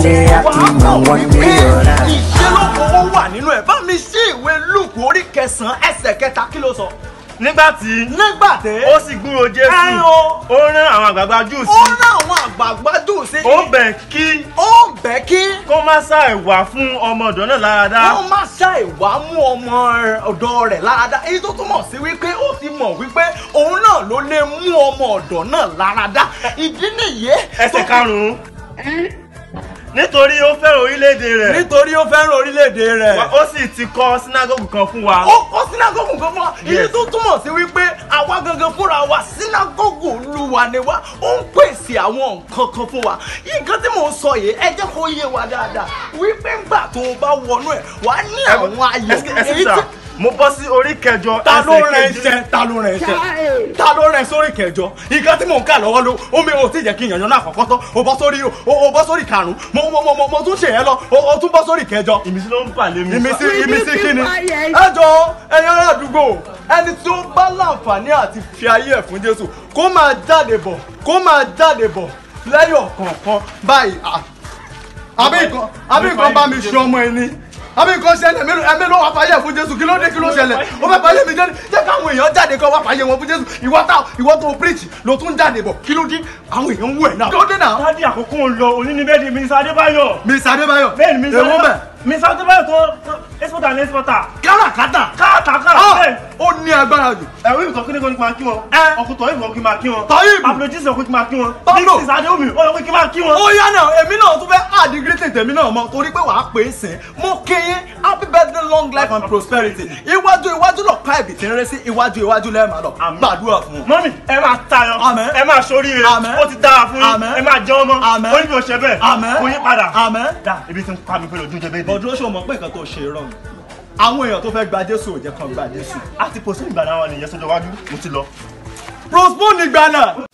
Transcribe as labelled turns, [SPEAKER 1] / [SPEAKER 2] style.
[SPEAKER 1] day happy man one day alright.
[SPEAKER 2] ìṣelóko ó wà nínú ẹ̀ bá mi ṣí ìwé lùkù orí kẹsàn-án ẹsẹ̀ kẹta kí ló sọ.
[SPEAKER 3] nígbà tí
[SPEAKER 2] nígbà tẹ́
[SPEAKER 3] ó sì gbúrò jésù
[SPEAKER 2] Ẹ o.
[SPEAKER 3] ó rán àwọn àgbààgbà jù
[SPEAKER 2] ó
[SPEAKER 3] sí
[SPEAKER 2] rán àwọn àgbààgbà dùn sí
[SPEAKER 3] ó bẹ̀ kí
[SPEAKER 2] ó bẹ̀ kí
[SPEAKER 3] kó má ṣàì wà fún ọmọ ọ̀dọ́ náà láradá
[SPEAKER 2] wọ́n má ṣàì wá mú ọmọ ọ̀dọ́ rẹ̀ láradá èyí tó túmọ̀ sí wípé ó ti mọ̀ wípé òun náà ló lè mú ọmọ ọ̀dọ́ náà láradá ìdí nìyí.
[SPEAKER 3] ẹsẹ̀ karùn-ún nítorí ó fẹ́ràn orílẹ̀-èdè rẹ̀
[SPEAKER 2] nítorí ó fẹ́ràn orílẹ̀-èdè rẹ̀.
[SPEAKER 3] ó sì ti kọ́ sínágọ́gù kan fún wa
[SPEAKER 2] ó kọ́ sínágọ́gù kan fún wa èyí
[SPEAKER 3] Yes.
[SPEAKER 2] tó túmọ̀ sí wípé àwa gangan fúnra wa sínágọ́gù olúwa ni wa ó ń pèsè àwọn nǹkan kan fún wa nǹkan tí mò ń sọ yìí ẹ jẹ́ kó yé wa dáadáa wípé ńgbà tó o bá wọnú ẹ̀ wà á ní àwọn ayọ̀
[SPEAKER 3] Ẹsẹ̀- ẹsẹ̀ sà, mo bọ́ sí orí kẹjọ
[SPEAKER 2] ta ló
[SPEAKER 3] ẹsẹ̀
[SPEAKER 2] rẹ
[SPEAKER 3] kejì.
[SPEAKER 2] iṣẹ́ ta ló rẹ iṣẹ́ ta ló rẹ sórí kẹjọ nǹkan tí mò ń kà lọ́wọ́ ló omi ò tí jẹ́ kí yànyàn náà kọ́kọ́ tán o bọ́ sórí o o bọ́ sórí karùn-ún mo mo mo mo mo tún ṣe yẹn lọ o o tún bọ́ sórí kẹjọ
[SPEAKER 3] ìmísí ló ń bà lé mi.
[SPEAKER 2] ìmísí ìmísí kíni ẹ jọ ẹ̀yin ará àdúgbò ẹni tí ó bá láǹfààní àti fi ayé ẹ̀ fún jésù kó máa jáde bọ̀ kó máa jáde bọ̀ lẹ́yọ̀ kọ̀ọ̀kan báyìí à. àbí nǹkan àbí nǹkan bá mi ṣe ọmọ ẹni àbí nǹkan ṣẹlẹ̀ ẹ̀mí ẹ̀mí ló wà fàyè fún jésù kí ló dé kí ló ṣẹlẹ̀ ó fẹ́ fàyè mi jáde jẹ́ káwọn èèyàn jáde kọ́ wá fàyè wọn fún jésù ìwọ tá ìwọ tó preach ló tún jáde bọ̀ kí ló dé àwọn èèyàn ń wù ẹ̀ náà kí ló dé náà.
[SPEAKER 3] dádì àkókò ń lọ òní ní bẹ́ẹ̀ di mísà adébáyọ̀.
[SPEAKER 2] miss adébáyọ̀
[SPEAKER 3] bẹ́ẹ̀ ni mísà
[SPEAKER 2] èwo bẹ̀
[SPEAKER 3] mísà adébáyọ̀ tó ẹ́sìpọ̀tà ní ẹ́sìpọ̀tà.
[SPEAKER 2] káràkátà
[SPEAKER 3] káàkiri
[SPEAKER 2] Ah,
[SPEAKER 3] bẹ́ẹ̀.
[SPEAKER 2] ó ní agbára jù
[SPEAKER 3] ẹ̀rọ ìtọ́ kí ni kò ní kí máa kí wọn.
[SPEAKER 2] Ẹ.
[SPEAKER 3] ọkùtọ̀ ìfọ̀ kí máa kí wọn.
[SPEAKER 2] Tọ́yìnbù.
[SPEAKER 3] apologist ọkùnrin kí máa kí wọn.
[SPEAKER 2] Pablo.
[SPEAKER 3] mixes adéwòmí ó yẹ kí máa kí wọn.
[SPEAKER 2] ó yá náà èmi náà tún fẹ́ àdìgírí tètèmi náà mọ torí pé wàá pè é sìn mo kéye happy birthday long life and prosperity iwájú iwájú lọ ká ẹ̀bì tí ń rẹ́ sí iwájú iwájú lẹ́ẹ̀ máa lọ
[SPEAKER 3] Àmín.
[SPEAKER 2] gbàdúrà fún un.
[SPEAKER 3] mọ́mí ẹ máa tayọ
[SPEAKER 2] Àmín.
[SPEAKER 3] ẹ máa ṣoríire
[SPEAKER 2] Àmín.
[SPEAKER 3] ó ti dára fún yín
[SPEAKER 2] Àmín.
[SPEAKER 3] ẹ máa jẹ ọmọ
[SPEAKER 2] Àmín.
[SPEAKER 3] ó ní bí o ṣe bẹ́ẹ̀
[SPEAKER 2] Àmín.
[SPEAKER 3] kò yí padà
[SPEAKER 2] Àmín.
[SPEAKER 3] dá ibi tí ń pa mi pé lójú jẹ bẹ́ẹ̀ dé.
[SPEAKER 2] bọ̀dúró ṣó mọ̀ pé nǹkan tó ṣe rọ̀ ni àwọn èèyàn tó fẹ́ gba jésù ò jẹ́ kan gba jésù.
[SPEAKER 3] àti pòsí ìgbà náà wà nìyẹn sójú iwájú mo ti lọ.
[SPEAKER 2] prospone ìgbàna